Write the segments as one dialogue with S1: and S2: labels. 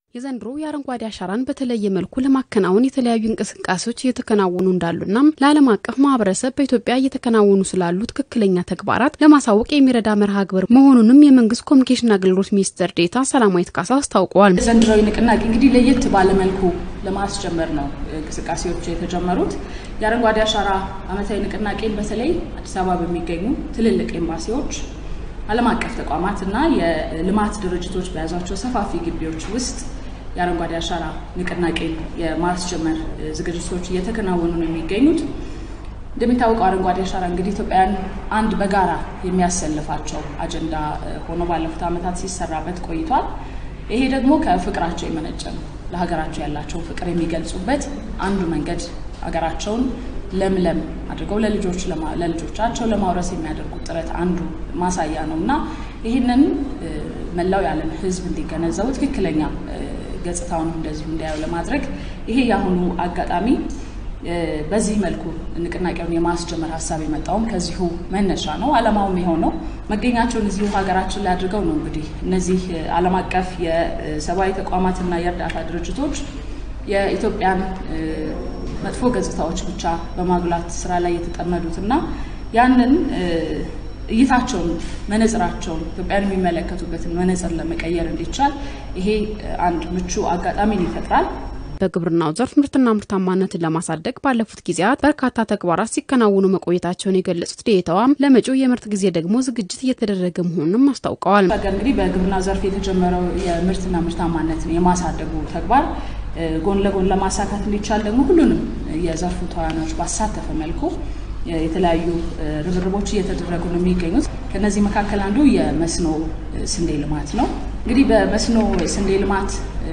S1: የዘንድሮ የአረንጓዴ አሻራን በተለየ መልኩ ለማከናወን የተለያዩ እንቅስቃሴዎች እየተከናወኑ እንዳሉና ለዓለም አቀፍ ማህበረሰብ በኢትዮጵያ እየተከናወኑ ስላሉ ትክክለኛ ተግባራት ለማሳወቅ የሚረዳ መርሃ ግብር መሆኑንም የመንግስት ኮሚኒኬሽን አገልግሎት ሚኒስትር ዴኤታ ሰላማዊት ካሳ አስታውቀዋል።
S2: ዘንድሮዊ ንቅናቄ እንግዲህ ለየት ባለመልኩ ለማስጀመር ነው እንቅስቃሴዎች የተጀመሩት። የአረንጓዴ አሻራ ዓመታዊ ንቅናቄን በተለይ አዲስ አበባ በሚገኙ ትልልቅ ኤምባሲዎች፣ ዓለም አቀፍ ተቋማት እና የልማት ድርጅቶች በያዟቸው ሰፋፊ ግቢዎች ውስጥ የአረንጓዴ አሻራ ንቅናቄን የማስጀመር ዝግጅቶች እየተከናወኑ ነው የሚገኙት። እንደሚታወቀው አረንጓዴ አሻራ እንግዲህ ኢትዮጵያውያን አንድ በጋራ የሚያሰልፋቸው አጀንዳ ሆኖ ባለፉት ዓመታት ሲሰራበት ቆይቷል። ይሄ ደግሞ ከፍቅራቸው የመነጨ ነው። ለሀገራቸው ያላቸው ፍቅር የሚገልጹበት አንዱ መንገድ ሀገራቸውን ለምለም አድርገው ለልጆች ለልጆቻቸው ለማውረስ የሚያደርጉት ጥረት አንዱ ማሳያ ነው እና ይህንን መላው የዓለም ሕዝብ እንዲገነዘቡ ትክክለኛ ገጽታውን እንደዚሁ እንዲያዩ ለማድረግ ይሄ የአሁኑ አጋጣሚ በዚህ መልኩ ንቅናቄውን የማስጀመር ሀሳብ የመጣውም ከዚሁ መነሻ ነው። ዓላማውም የሆነው መገኛቸውን እዚሁ ሀገራችን ላይ አድርገው ነው እንግዲህ እነዚህ ዓለም አቀፍ የሰብአዊ ተቋማትና የእርዳታ ድርጅቶች የኢትዮጵያን መጥፎ ገጽታዎች ብቻ በማጉላት ስራ ላይ የተጠመዱት እና ያንን እይታቸውን መነጽራቸውን ኢትዮጵያን የሚመለከቱበትን መነጽር ለመቀየር እንዲቻል ይሄ አንድ ምቹ አጋጣሚን ይፈጥራል።
S1: በግብርናው ዘርፍ ምርትና ምርታማነትን ለማሳደግ ባለፉት ጊዜያት በርካታ ተግባራት ሲከናወኑ መቆየታቸውን የገለጹት ዴኤታዋም ለመጪው የምርት ጊዜ ደግሞ ዝግጅት እየተደረገ መሆኑንም አስታውቀዋል።
S2: ሀገር እንግዲህ በግብርና ዘርፍ የተጀመረው የምርትና ምርታማነትን የማሳደጉ ተግባር ጎን ለጎን ለማሳካት እንዲቻል ደግሞ ሁሉንም የዘርፉ ተዋናዮች ባሳተፈ መልኩ የተለያዩ ርብርቦች እየተደረጉ ነው የሚገኙት። ከነዚህ መካከል አንዱ የመስኖ ስንዴ ልማት ነው። እንግዲህ በመስኖ ስንዴ ልማት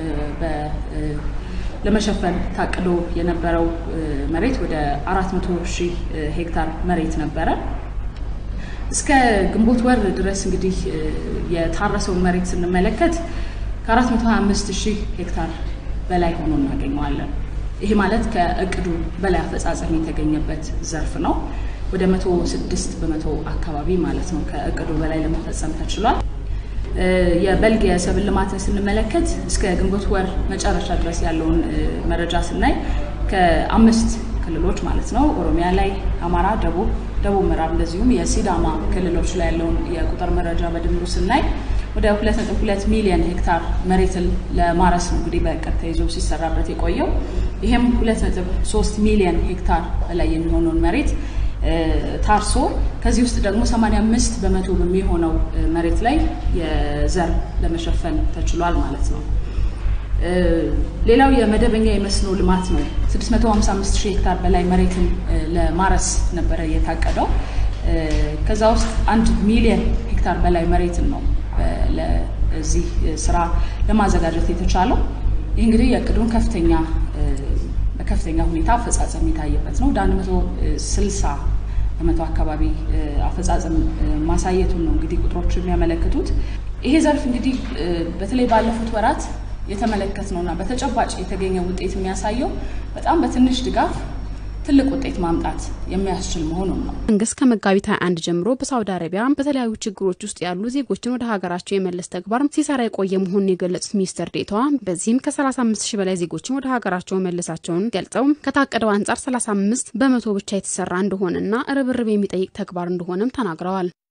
S2: ለመሸፈን ታቅዶ የነበረው መሬት ወደ 400 ሺህ ሄክታር መሬት ነበረ። እስከ ግንቦት ወር ድረስ እንግዲህ የታረሰውን መሬት ስንመለከት ከ425 ሺህ ሄክታር በላይ ሆኖ እናገኘዋለን። ይሄ ማለት ከእቅዱ በላይ አፈጻጸም የተገኘበት ዘርፍ ነው። ወደ 106 በመቶ አካባቢ ማለት ነው ከእቅዱ በላይ ለመፈጸም ተችሏል። የበልግ የሰብል ልማትን ስንመለከት እስከ ግንቦት ወር መጨረሻ ድረስ ያለውን መረጃ ስናይ ከአምስት ክልሎች ማለት ነው ኦሮሚያ ላይ፣ አማራ፣ ደቡብ፣ ደቡብ ምዕራብ እንደዚሁም የሲዳማ ክልሎች ላይ ያለውን የቁጥር መረጃ በድምሩ ስናይ ወደ 2.2 ሚሊዮን ሄክታር መሬትን ለማረስ ነው እንግዲህ በእቅድ ተይዞ ሲሰራበት የቆየው። ይህም 2.3 ሚሊዮን ሄክታር በላይ የሚሆነውን መሬት ታርሶ ከዚህ ውስጥ ደግሞ 85 በመቶ በሚሆነው መሬት ላይ የዘር ለመሸፈን ተችሏል ማለት ነው። ሌላው የመደበኛ የመስኖ ልማት ነው። 655 ሺህ ሄክታር በላይ መሬትን ለማረስ ነበረ የታቀደው። ከዛ ውስጥ አንድ ሚሊዮን ሄክታር በላይ መሬትን ነው ለዚህ ስራ ለማዘጋጀት የተቻለው። ይህ እንግዲህ የእቅዱን ከፍተኛ በከፍተኛ ሁኔታ አፈጻጸም የታየበት ነው። ወደ 160 በመቶ አካባቢ አፈጻጸም ማሳየቱን ነው እንግዲህ ቁጥሮች የሚያመለክቱት። ይሄ ዘርፍ እንግዲህ በተለይ ባለፉት ወራት የተመለከት ነውና በተጨባጭ የተገኘ ውጤት የሚያሳየው በጣም በትንሽ ድጋፍ ትልቅ ውጤት ማምጣት የሚያስችል መሆኑን ነው።
S1: መንግስት ከመጋቢት 21 ጀምሮ በሳውዲ አረቢያ በተለያዩ ችግሮች ውስጥ ያሉ ዜጎችን ወደ ሀገራቸው የመለስ ተግባር ሲሰራ የቆየ መሆኑን የገለጹት ሚኒስትር ዴኤታዋ በዚህም ከ35 ሺህ በላይ ዜጎችን ወደ ሀገራቸው መለሳቸውን ገልጸው ከታቀደው አንጻር 35 በመቶ ብቻ የተሰራ እንደሆነና ርብርብ የሚጠይቅ ተግባር እንደሆነም ተናግረዋል።